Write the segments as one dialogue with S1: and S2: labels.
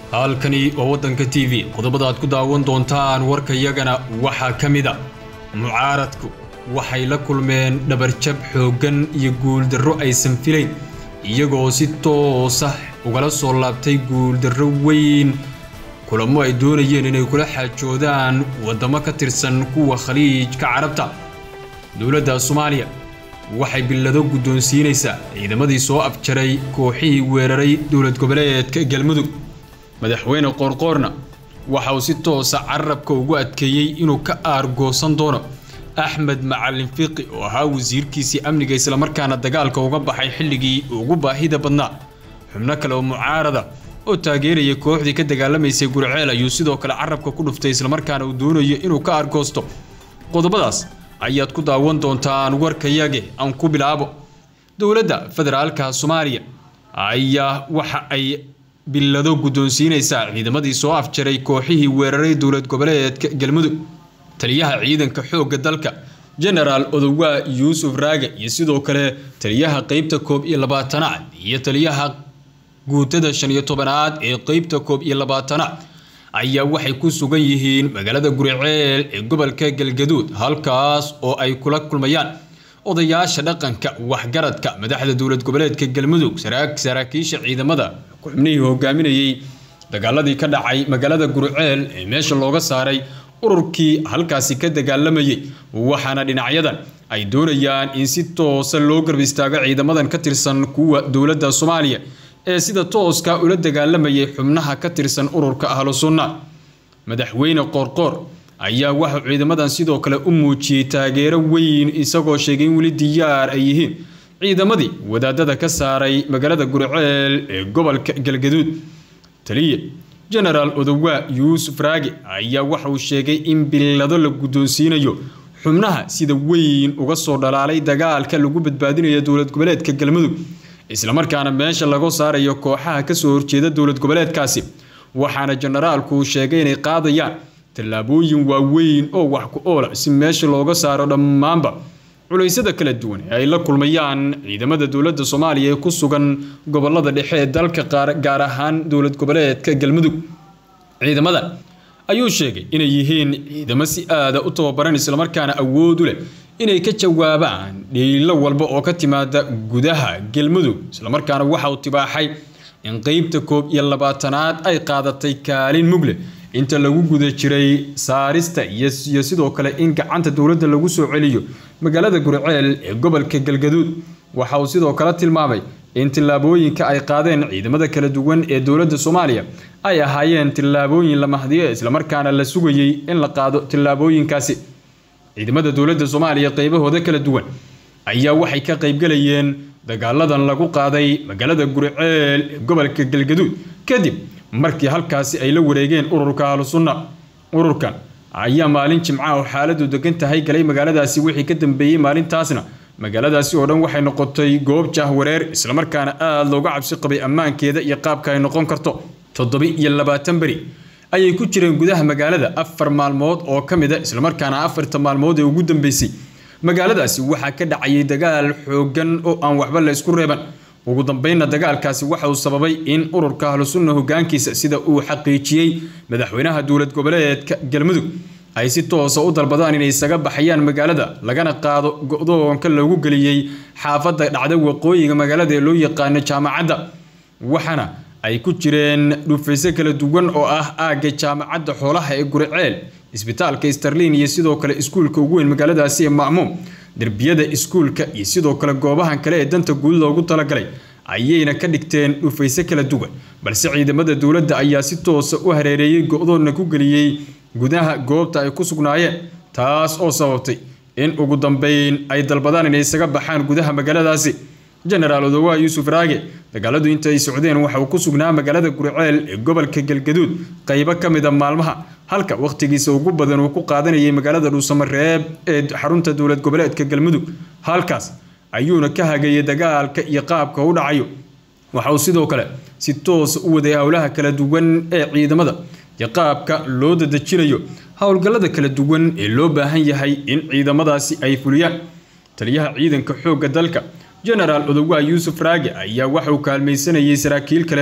S1: halkani waa waddanka t v qodobada aad ku daawan doontaan warkayagana waxaa ka mid a mucaaradku waxay la kulmeen dhabarjab xooggan iyo guuldarro aysan filayn iyagoo si toosa ugala soo laabtay guuldarro weyn kulamo ay doonayeen inay kula xaajoodaan waddamo ka tirsan kuwa khaliijka carabta dowladda soomaaliya waxay billado guddoonsiinaysaa ciidamadii soo abjaray kooxihii weeraray dowlad goboleedka galmudug madaxweyne qoorqoorna waxa uu si toosa carabka ugu adkeeyey inuu ka aargoosan doono axmed macalin fiiqi oo ahaa wasiirkiisii amniga islamarkaana dagaalka uga baxay xilligii ugu baahida badnaa xubno kale oo mucaarada oo taageeraya kooxdii ka dagaalamaysay gurceel ayuu sidoo kale carabka ku dhuftay islamarkaana uu doonayo inuu ka aargoosto qodobadaas ayaad ku daawan doontaan warkayage aan ku bilaabo dowladda federaalka soomaaliya ayaa waxa ay billado guddoonsiinaysaa ciidamadii soo afjaray kooxihii weeraray dowlad goboleedka galmudug taliyaha ciidanka xoogga dalka genaraal odowaa yuusuf raage iyo sidoo kale taliyaha qeybta koob iyo labaatanaad iyo taliyaha guutada shan iyo tobanaad ee qeybta koob iyo labaatanaad ayaa waxay ku sugan yihiin magaalada guriceel ee gobolka galgaduud halkaas oo ay kula kulmayaan odayaasha dhaqanka waxgaradka madaxda dowlad goboleedka galmudug saraakiisha ciidamada xubnihii hogaaminayey dagaaladii ka dhacay magaalada guriceel ee meesha looga saaray ururkii halkaasi ka dagaalamayay waxaana dhinacyadan ay doonayaan in si toosa loo garb istaago ciidamadan ka tirsan kuwa dowladda soomaaliya ee sida tooska ula dagaalamayay xubnaha ka tirsan ururka ahlu sunna madaxweyne qoorqoor ayaa waxau ciidamadan sidoo kale u muujiyey taageero weyn isagoo sheegay in weli diyaar ay yihiin ciidamadii wadaadada ka saaray magaalada guriceel ee gobolka galgaduud taliye genaraal odowaa yuusuf raage ayaa waxa uu sheegay in billado la guddoonsiinayo xubnaha sida weyn uga soo dhalaalay dagaalka lagu badbaadinayo dowlad goboleedka galmudug islamarkaana meesha laga saarayo kooxaha kasoo horjeeda dowlad goboleedkaasi waxaana jenaraalku uu sheegay inay qaadayaan tallaabooyin waaweyn oo wax ku oola si meesha looga saaro dhammaanba culeysyada kala duwan ee ay la kulmayaan ciidamada dowladda soomaaliya ee ku sugan gobolada dhexe ee dalka gaar ahaan dowlad goboleedka galmudug ciidamadan ayuu sheegay inay yihiin ciidamo si aada u tababaran islamarkaana awood u leh inay ka jawaabaan dhiilo walba oo ka timaada gudaha galmudug islamarkaana waxa uu tibaaxay in qeybta koob iyo labaatanaad ay qaadatay kaalin mugle inta lagu guda jiray saarista iyo sidoo kale in gacanta dowladda lagu soo celiyo magaalada gurceel ee gobolka galgaduud waxa uu sidoo kale tilmaamay in tillaabooyinka ay qaadeen ciidamada kala duwan ee dowladda soomaaliya ay ahaayeen tillaabooyin la mahdiyo islamarkaana la sugayey in la qaado tillaabooyinkaasi ciidamada dowladda soomaaliya qeybahooda kala duwan ayaa waxay ka qaybgalayeen dagaaladan lagu qaaday magaalada guriceel ee gobolka galgaduud kadib markii halkaasi ay la wareegeen ururka ahlu sunna ururkan ayaa maalin jimca oo xaaladu degan tahay galay magaaladaasi wixii ka dambeeyey maalintaasna magaaladaasi oo dhan waxay noqotay goob jahwareer islamarkaana aada looga cabsi qabay ammaankeeda iyo qaabka ay noqon karto toddobi iyo labaatan beri ayay ku jireen gudaha magaalada afar maalmood oo ka mid a islamarkaana afarta maalmood ee ugu dambeysay magaaladaasi waxaa ka dhacayay dagaal xooggan oo aan waxba la isku reeban ugu dambeynna dagaalkaasi waxa uu sababay in ururka ahlu sunna hogaankiisa sida uu xaqiijiyey madaxweynaha dowlad goboleedka galmudug ay si toosa u dalbadaan inay isaga baxayaan magaalada lagana qaado go-doonka lagu geliyey xaafadda dhacda waqooyiga magaalada ee loo yaqaano jaamacadda waxaana ay ku jireen dhufayso kala duwan oo ah aagga jaamacadda xoolaha ee guriceel isbitaalka starlin iyo sidoo kale iskuulka ugu weyn magaaladaasi ee ma'muum derbiyada iskuulka iyo sidoo kale goobahan kale ee danta guud loogu talagalay ayayna ka dhigteen dhufayso kala duwan balse ciidamada dowladda ayaa si toosa u hareereeyey go-doonna ku geliyey gudaha goobta ay ku sugnaayeen taas oo sababtay in ugu dambeyn ay dalbadaan inay isaga baxaan gudaha magaaladaasi genaraal odowaa yuusuf raage dagaaladu inta ay socdeen waxa uu ku sugnaa magaalada guriceel ee gobolka galgaduud qaybo ka mid a maalmaha halka wakhtigiisa ugu badan uu ku qaadanayay magaalada dhuusamareeb ee xarunta dowlad goboleedka galmudug halkaas ayuuna ka hagayay dagaalka iyo qaabka u dhacayo waxa uu sidoo kale si toosa u waday howlaha kala duwan ee ciidamada iyo qaabka loo dadejinayo howlgallada kala duwan ee loo baahan yahay in ciidamadaasi ay fuliyaan taliyaha ciidanka xoogga dalka genaraal odowaa yuusuf raage ayaa waxa uu kaalmaysanayay saraakiil kale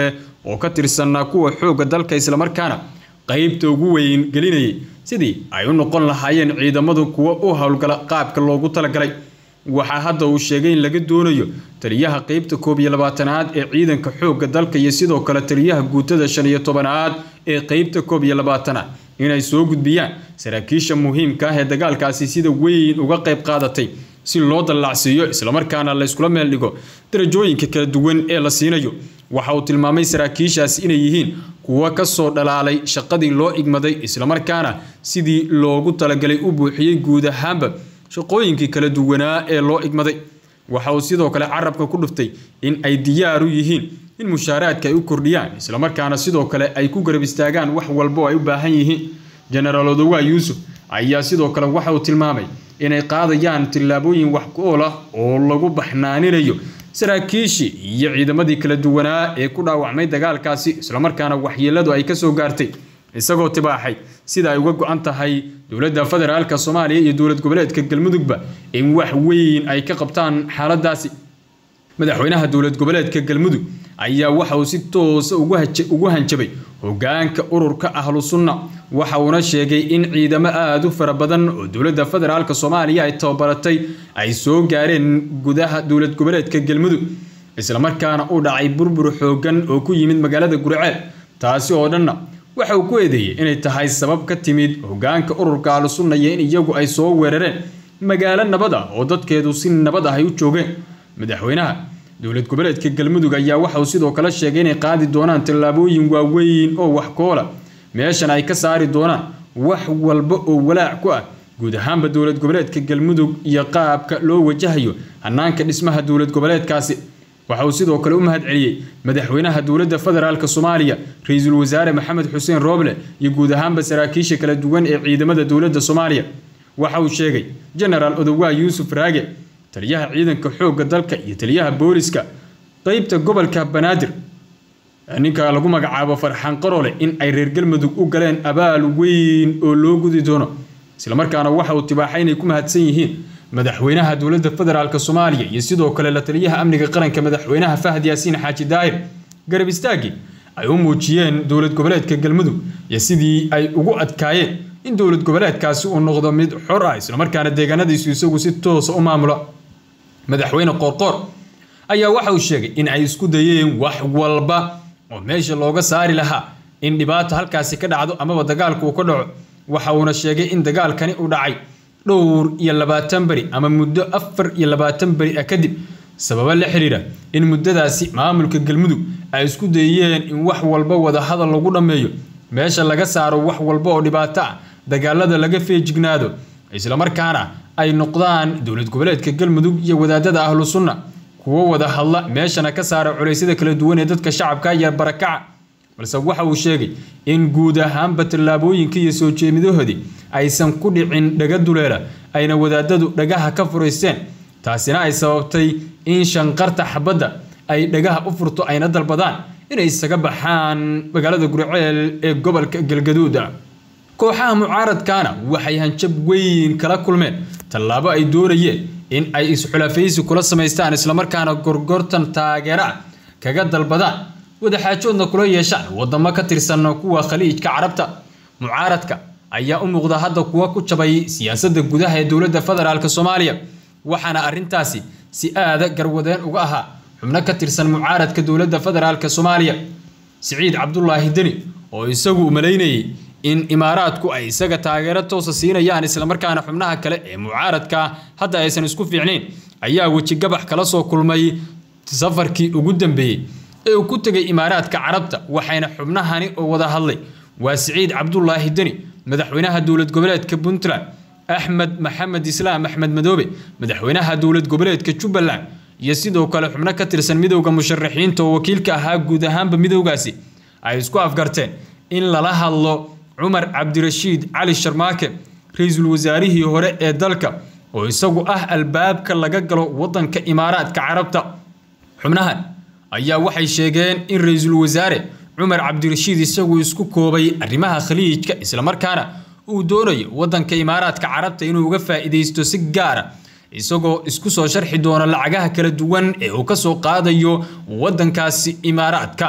S1: oo ka tirsanaa kuwa xoogga dalka islamarkaana qaybta ugu weyn gelinayay sidii ay u noqon lahaayeen ciidamadu kuwa u howlgala qaabka loogu talagalay waxaa hadda uu sheegay in laga doonayo taliyaha qeybta koob iyo labaatanaad ee ciidanka xoogga dalka iyo sidoo kale taliyaha guutada shan iyo tobanaad ee qeybta koob iyo labaatanaad inay soo gudbiyaan saraakiisha muhiimka ah ee dagaalkaasi sida weyn uga qayb qaadatay si loo dallacsiiyo islamarkaana layskula meel dhigo darajooyinka kala duwan ee la siinayo waxa uu tilmaamay saraakiishaasi inay yihiin kuwa ka soo dhalaalay shaqadii loo igmaday islamarkaana sidii loogu talagalay u buuxiyey guud ahaanba shaqooyinkii kala duwanaa ee loo igmaday waxa uu sidoo kale carabka ku dhuftay in ay diyaar u yihiin in mushaaraadka ay u kordhiyaan islamarkaana sidoo kale ay ku garab istaagaan wax walba oo ay u baahan yihiin jenaraal odowaa yuusuf ayaa sidoo kale waxa uu tilmaamay inay qaadayaan tillaabooyin wax ku ool ah oo lagu baxnaaninayo saraakiishii iyo ciidamadii kala duwanaa ee ku dhaawacmay dagaalkaasi islamarkaana waxyeeladu ay kasoo gaartay isagoo tibaaxay sida ay uga go-an tahay dowladda federaalka soomaaliya iyo dowlad goboleedka galmudugba in wax weyn ay ka qabtaan xaaladaasi madaxweynaha dowlad goboleedka galmudug ayaa waxa uu si toosa ugu hanjabay hogaanka ururka ahlu sunna waxa uuna sheegay in ciidamo aada u fara badan oo dowladda federaalk soomaaliya ay tababaratay ay soo gaareen gudaha dowlad goboleedka galmudug islamarkaana u dhacay burbur xoogan oo ku yimid magaalada gurceel taasi oo dhanna waxa uu ku eedeeyey inay tahay sabab ka timid hogaanka ururka ahlu sunna iyo in iyagu ay soo weerareen magaalo nabad ah oo dadkeedu si nabad ah ay u joogeen madaxweynaha dowlad goboleedka galmudug ayaa waxa uu sidoo kale sheegay inay qaadi doonaan tallaabooyin waaweyn oo wax koola meeshan ay ka saari doonaan wax walba oo walaac ku ah guud ahaanba dowlad goboleedka galmudug iyo qaabka loo wajahayo hanaanka dhismaha dowlad goboleedkaasi waxa uu sidoo kale u mahad celiyey madaxweynaha dowladda federaalk soomaaliya ra-iisul wasaare maxamed xuseen rooble iyo guud ahaanba saraakiisha kala duwan ee ciidamada dowladda soomaaliya waxa uu sheegay jenaraal odowaa yuusuf raage taliyaha ciidanka xoogga dalka iyo taliyaha booliska qeybta gobolka banaadir ninka lagu magacaabo farxaan qarole in ay reer galmudug u galeen abaal weyn oo loo gudi doono islamarkaana waxa uu tibaaxay inay ku mahadsan yihiin madaxweynaha dowladda federaalk soomaaliya iyo sidoo kale la taliyaha amniga qaranka madaxweynaha fahad yaasiin xaaji daahir garab istaagii ay u muujiyeen dowlad goboleedka galmudug iyo sidii ay ugu adkaayeen in dowlad goboleedkaasi uu noqdo mid xor ah islamarkaana deegaanadiisu isagu si toosa u maamulo madaxweyne qoorqoor ayaa waxa uu sheegay in ay isku dayeen wax walba oo meesha looga saari lahaa in dhibaata halkaasi ka dhacdo amaba dagaalku uu ka dhaco waxa uuna sheegay in dagaalkani uu dhacay dhowr iyo labaatan beri ama muddo afar iyo labaatan beri ah kadib sababo la xiriira in muddadaasi maamulka galmudug ay isku dayeen in wax walba wadahadal lagu dhammeeyo meesha laga saaro wax walba oo dhibaato ah dagaalada laga feejignaado islamarkaana ay noqdaan dowlad goboleedka galmudug iyo wadaadada ahlu sunna kuwo wada hadla meeshana ka saara culeysyada kala duwan ee dadka shacabka iyo barakaca balse waxa uu sheegay in guud ahaanba tallaabooyinka iyo soo jeemidahoodii aysan ku dhicin dhaga duleela ayna wadaadadu dhagaha ka furaysteen taasina ay sababtay in shanqarta xabadda ay dhagaha u furto ayna dalbadaan inay isaga baxaan magaalada gurceel ee gobolka galgaduuda kooxaha mucaaradkaana waxay hanjab weyn kala kulmeen tallaabo ay doonayeen in ay isxulafaysi kula samaystaan islamarkaana gorgortan taageera ah kaga dalbadaan wadaxaajoodna kula yeeshaan wadamo ka tirsan kuwa khaliijka carabta mucaaradka ayaa u muuqda hadda kuwa ku jabay siyaasadda gudaha ee dowladda federaalk soomaaliya waxaana arrintaasi si aada garwadeen uga ahaa xubno ka tirsan mucaaradka dowladda federaalk soomaaliya siciid cabdulaahi deni oo isagu malaynayay in imaaraadku ay isaga taageero toosa siinayaan islamarkaana xubnaha kale ee mucaaradka hadda aysan isku fiicnayn ayaa wejigabax kala soo kulmay safarkii ugu dambeeyey ee uu ku tegay imaaraadka carabta waxayna xubnahani oo wada hadlay waa siciid cabdulaahi deni madaxweynaha dowlad goboleedka puntland axmed maxamed islaam axmed madoobe madaxweynaha dowlad goboleedka jubbaland iyo sidoo kale xubno ka tirsan midowda musharaxiinta oo wakiilka ahaa guud ahaanba midowgaasi ay isku afgarteen in lala hadlo cumar cabdirashiid cali sharmaake ra-iisul wasaarihii hore ee dalka oo isagu ah albaabka laga galo wadanka imaaraadka carabta xubnahan ayaa waxay sheegeen in ra-iisul wasaare cumar cabdirashiid isagu isku koobay arrimaha khaliijka islamarkaana uu doonayo wadanka imaaraadka carabta inuu uga faa'iidaysto si gaara isagoo isku soo sharxi doona lacagaha kala duwan ee uu kasoo qaadayo wadankaasi imaaraadka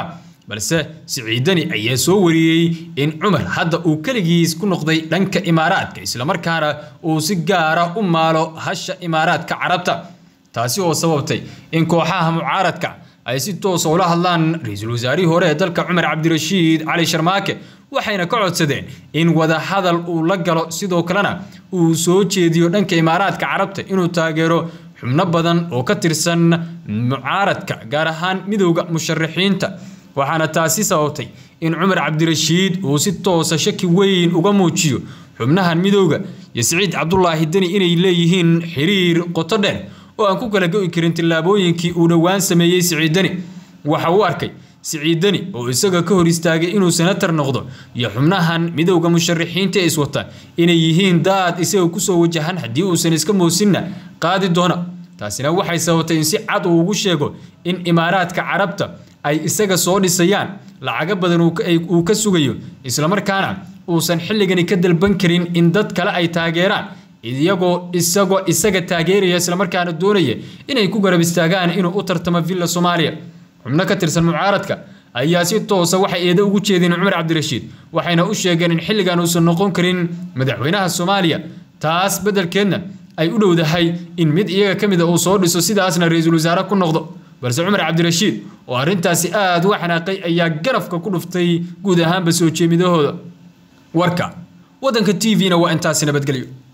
S1: balse siciidani ayaa soo wariyey in cumar hadda uu keligiis ku noqday dhanka imaaraadka islamarkaana uu si gaara u maalo hasha imaaraadka carabta taasi oo sababtay in kooxaha mucaaradka ay si toosa ula hadlaan ra-iisul wasaarihii hore ee dalka cumar cabdirashiid cali sharmaake waxayna ka codsadeen in wadahadal uu la galo sidoo kalena uu soo jeediyo dhanka imaaraadka carabta inuu taageero xubno badan oo ka tirsan mucaaradka gaar ahaan midowda musharaxiinta waxaana taasi sababtay in cumar cabdirashiid uu si toosa shaki weyn uga muujiyo xubnahan midowda iyo siciid cabdulaahi deni inay leeyihiin xiriir qoto dheer oo aan ku kala go'i karin tillaabooyinkii uu dhowaan sameeyey siciidani waxa uu arkay siciidani oo isaga ka hor istaagay inuu senatar noqdo iyo xubnahan midowda musharaxiinta ee iswata inay yihiin daad isaga kusoo wajahan haddii uusan iska moosinna qaadi doona taasina waxay sababtay in si cad uu ugu sheego in imaaraadka carabta ay isaga soo dhisayaan lacago badan uu ka sugayo islamarkaana uusan xilligani ka dalban karin in dad kale ay taageeraan iyagoo isagoo isaga taageeraya islamarkaana doonaya inay ku garab istaagaan inuu u tartamo villa soomaaliya xubno ka tirsan mucaaradka ayaa si toosa waxay eedo ugu jeedeen cumar cabdirashiid waxayna u sheegeen in xilligan uusan noqon karin madaxweynaha soomaaliya taas beddelkeedna ay u dhowdahay in mid iyaga ka mida uu soo dhiso sidaasna ra-iisul wasaare ku noqdo balse cumar cabdirashiid oo arrintaasi aad u xanaaqay ayaa garafka ku dhuftay guud ahaanba soo jeemidahooda warka waddanka t v-na waa intaasi nabadgelyo